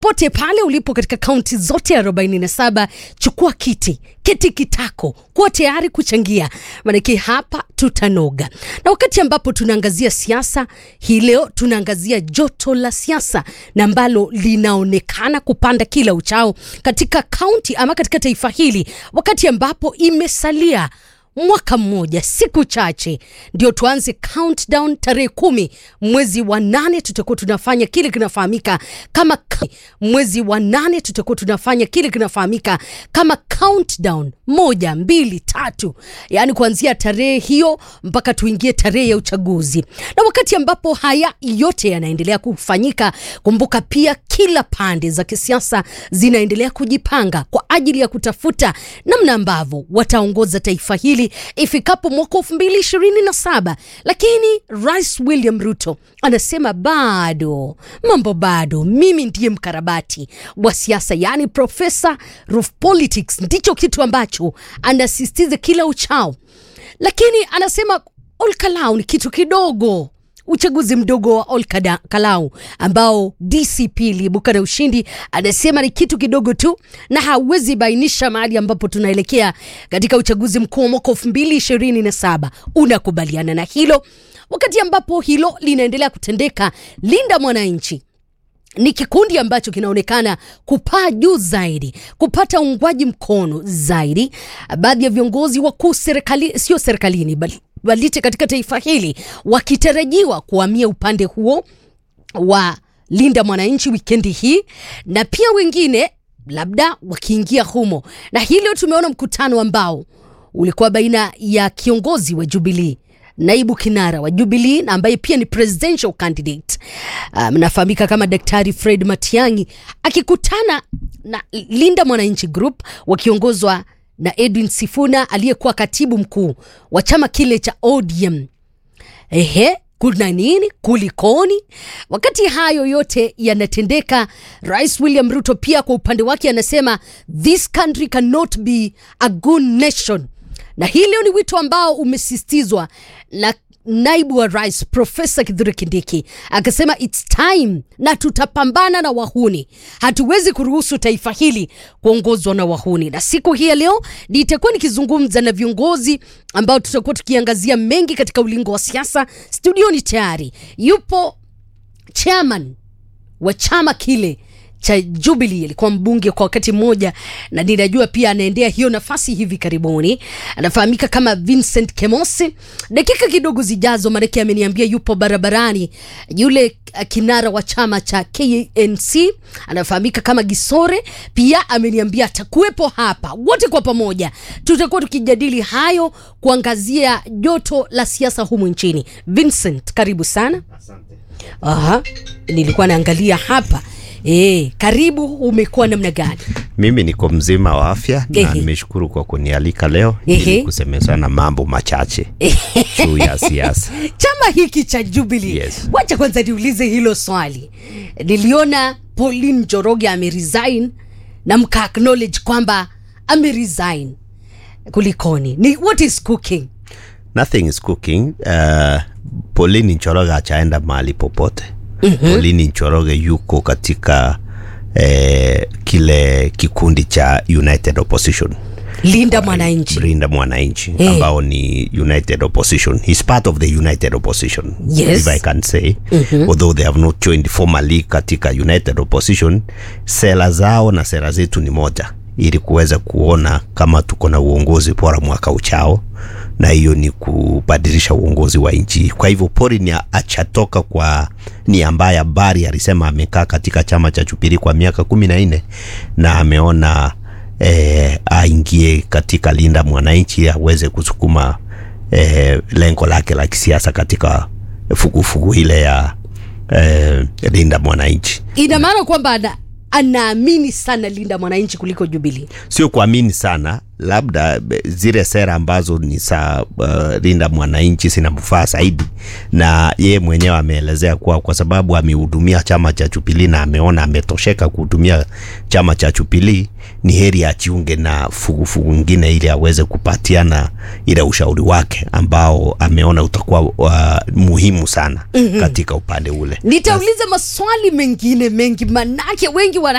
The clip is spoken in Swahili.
pote pale ulipo katika kaunti zote 47 chukua kiti kiti kitako kuwa tayari kuchangia maanake hapa tutanoga na wakati ambapo tunaangazia siasa hii leo tunaangazia joto la siasa na ambalo linaonekana kupanda kila uchao katika kaunti ama katika taifa hili wakati ambapo imesalia mwaka mmoja siku chache ndio tuanze countdown tarehe kumi mwezi wa nane tutakuwa tunafanya kile kinafahamika kama mwezi wa nane tutakuwa tunafanya kile kinafahamika kama countdown moja mbili tatu yaani kuanzia tarehe hiyo mpaka tuingie tarehe ya uchaguzi na wakati ambapo haya yote yanaendelea kufanyika kumbuka pia kila pande za kisiasa zinaendelea kujipanga kwa ajili ya kutafuta namna ambavyo wataongoza taifa hili ifikapo mwaka elfu mbili ishirini na saba lakini rais william ruto anasema bado mambo bado mimi ndiye mkarabati wa siasa yaani profesa of politics ndicho kitu ambacho anasisitiza kila uchao lakini anasema olkalau ni kitu kidogo uchaguzi mdogo wa olkalau ambao dcp iliibuka na ushindi anasema ni kitu kidogo tu na hawezi bainisha mahali ambapo tunaelekea katika uchaguzi mkuu wa mwaka elfu mbili ishirini na saba unakubaliana na hilo wakati ambapo hilo linaendelea kutendeka linda mwananchi ni kikundi ambacho kinaonekana kupaa juu zaidi kupata uungwaji mkono zaidi baadhi ya viongozi wakuu serikali sio serikalini bali walite katika taifa hili wakitarajiwa kuhamia upande huo wa linda mwananchi wikendi hii na pia wengine labda wakiingia humo na hilo tumeona mkutano ambao ulikuwa baina ya kiongozi wa jubilii naibu kinara wa jubilii na ambaye pia ni presidential candidate mnafahamika um, kama daktari fred matiangi akikutana na linda mwananchi group wakiongozwa na edwin sifuna aliyekuwa katibu mkuu wa chama kile cha odm ehe kuna nini kulikoni wakati hayo yote yanatendeka rais william ruto pia kwa upande wake anasema this country cannot be a good nation na hii leo ni wito ambao umesistizwa na naibu wa rais profesa kidhure kindiki akasema its time na tutapambana na wahuni hatuwezi kuruhusu taifa hili kuongozwa na wahuni na siku hii ya leo nitakuwa nikizungumza na viongozi ambao tutakuwa tukiangazia mengi katika ulingo wa siasa studioni tayari yupo chairman wa chama kile cha Jubilee alikuwa mbunge kwa wakati mmoja, na ninajua pia anaendea hiyo nafasi hivi karibuni. Anafahamika kama Vincent Kemosi. Dakika kidogo zijazo, Mareke ameniambia yupo barabarani. Yule kinara wa chama cha KNC anafahamika kama Gisore, pia ameniambia atakuwepo hapa. Wote kwa pamoja tutakuwa tukijadili hayo, kuangazia joto la siasa humu nchini. Vincent, karibu sana. Asante. Aha, nilikuwa naangalia hapa E, karibu. Umekuwa namna gani? Mimi niko mzima wa afya na Ehe. nimeshukuru kwa kunialika leo Ehe. ili kusemezana mambo machache juu ya siasa. Chama hiki cha Jubilee, Yes. wacha kwanza niulize hilo swali. Niliona Pauline Njoroge ameresign na mka acknowledge kwamba ameresign, kulikoni? Ni what is cooking? Nothing is cooking. Uh, Pauline Njoroge achaenda mahali popote. Mm-hmm. Pauline Njoroge yuko katika eh, kile kikundi cha United Opposition Linda Mwananchi. Linda Mwananchi Eh. ambao ni United Opposition. He's part of the United Opposition Yes. if I can say although they have not joined formally katika United Opposition. Sera zao na sera zetu ni moja, ili kuweza kuona kama tuko na uongozi bora mwaka uchao, na hiyo ni kubadilisha uongozi wa nchi. Kwa hivyo Pori ni achatoka kwa ni ambaye habari alisema amekaa katika chama cha Jubilee kwa miaka kumi na nne na ameona eh, aingie katika Linda Mwananchi aweze kusukuma eh, lengo lake la kisiasa katika fugufugu ile ya eh, Linda Mwananchi. Ina maana kwamba ana, anaamini sana Linda Mwananchi kuliko Jubilee. Sio kuamini sana, labda be- zile sera ambazo ni za uh, linda mwananchi zinamfaa zaidi, na yeye mwenyewe ameelezea kuwa kwa sababu amehudumia chama cha Jubilee na ameona ametosheka kuhudumia chama cha Jubilee, ni heri ajiunge na fugufugu ngine ili aweze kupatiana ile ushauri wake ambao ameona utakuwa uh, muhimu sana mm-hmm. katika upande ule. nitauliza maswali mengine mengi manake wengi wana